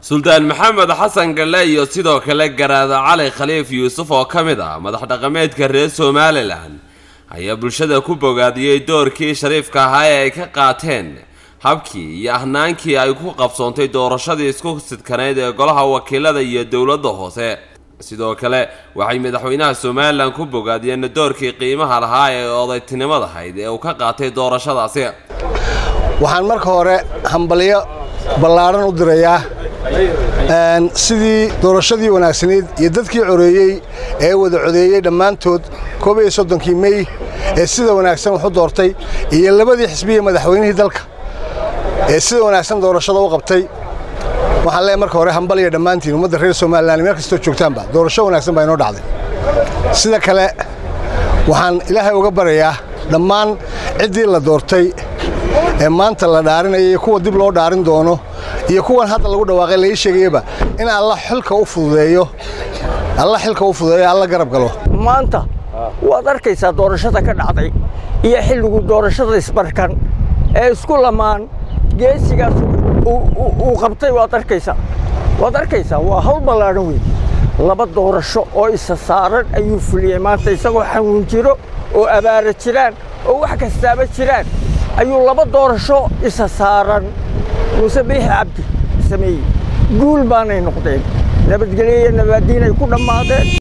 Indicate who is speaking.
Speaker 1: suldaan maxamed xasan galle iyo sidoo kale garaada cali khaliif yuusuf oo ka mid ah madax dhaqameedka reer somalilan ayaa bulshada ku bogaadiyey doorkii shariifka ahaa ee ay ka qaateen habkii iyo ahnaankii ay ku qabsoontay doorashadii isku sidkaneyd ee golaha wakiilada iyo dowladda hoose sidoo kale waxay madaxweynaha somalilan ku bogaadiyeen doorkii qiimaha lahaa ee odaytinimada ahayd ee uu ka qaatay doorashadaasi
Speaker 2: waxaan marka hore hambalyo ballaadhan u dirayaa sidii doorashadii wanaagsanayd iyo dadkii coreeyey ee wada codeeyey dhammaantood koob iyo soddonkii mey ee sida wanaagsan wax u doortay iyo labadii xisbiya madaxweynihii dalka ee sida wanaagsan doorashada u qabtay waxaan leeyahay marka hore hambalya dhammaantiin ummadda reer somalilan meel kastoo joogtaanba doorasho wanaagsan baa inoo dhacday sida kale waxaan ilaahay uga baryayaa dhammaan ciddii la doortay ee maanta la dhaarinaya iyo kuwa dib loo dhaarin doono iyo kuwan hadda lagu dhawaaqay laii sheegayaba in alla xilka u fududeeyo alla xilka u fududeeyo alla garab galo
Speaker 3: maanta waad arkaysaa doorashada ka dhacday iyo xilligu doorashada isbarkan ee isku lamaan geesigaas uu qabtay waad arkaysaa waad arkaysaa waa hawl ballaadhan weyn laba doorasho oo isa saaran ayuu fuliyey maanta isagoo xanuun jiro oo abaara jiraan oo wax kastaaba jiraan ayuu laba doorasho isa saaran muuse biixi cabdi sameeyey guul baanay noqdeen nabadgelyo iyo nabaadiinay ku dhammaadeen